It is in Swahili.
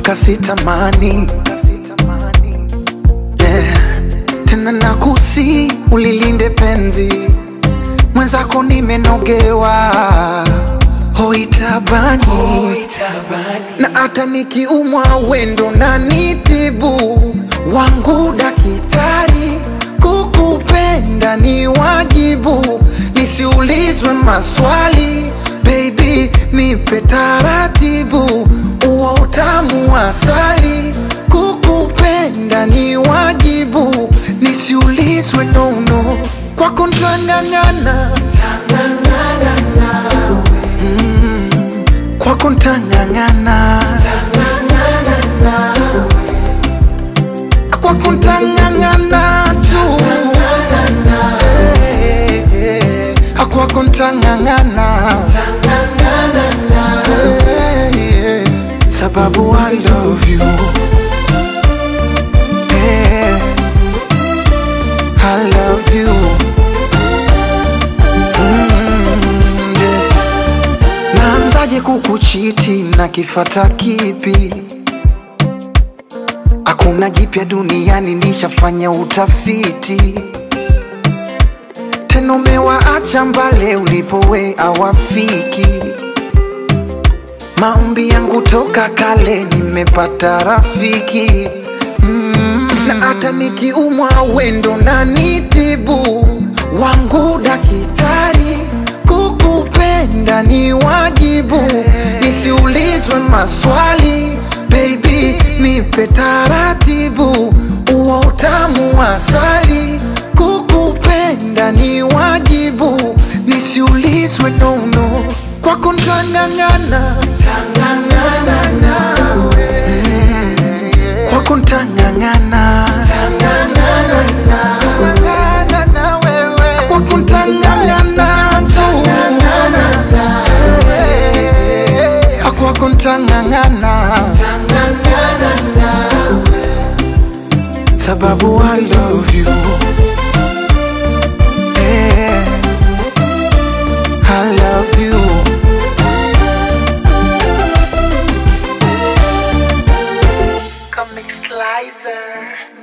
mpaka sitamani yeah. Tena nakusi ulilinde penzi mwenzako, nimenogewa hoitabani na hata nikiumwa wendo na nitibu wangu dakitari, kukupenda ni wajibu, nisiulizwe maswali baby, nipe taratibu, uo utamu wa asali, kukupenda ni wajibu, nisiulizwe nono, kwako ntang'ang'ana kwako ntang'ang'ana kwako ntang'ang'ana tu Eh, eh, eh. kwako ntang'ang'ana Eh, eh. sababu I love you Eh, I love you Mm, yeah. Naanzaje kukuchiti na kifata kipi? Hakuna jipya duniani, nishafanya utafiti. Tena umewaacha mbale ulipowe awafiki. Maombi yangu toka kale, nimepata rafiki mm. Na hata nikiumwa wendo na nitibu wangu dakitari, kukupenda ni wajibu, nisiulizwe maswali baby, nipe taratibu, uo utamu wa asali, kukupenda ni wajibu, nisiulizwe nono, kwako ntang'ang'ana kwako ntang'ang'ana kwako ntang'ang'ana tu kwako ntang'ang'ana sababu I love you Eh, I love you Comic Slicer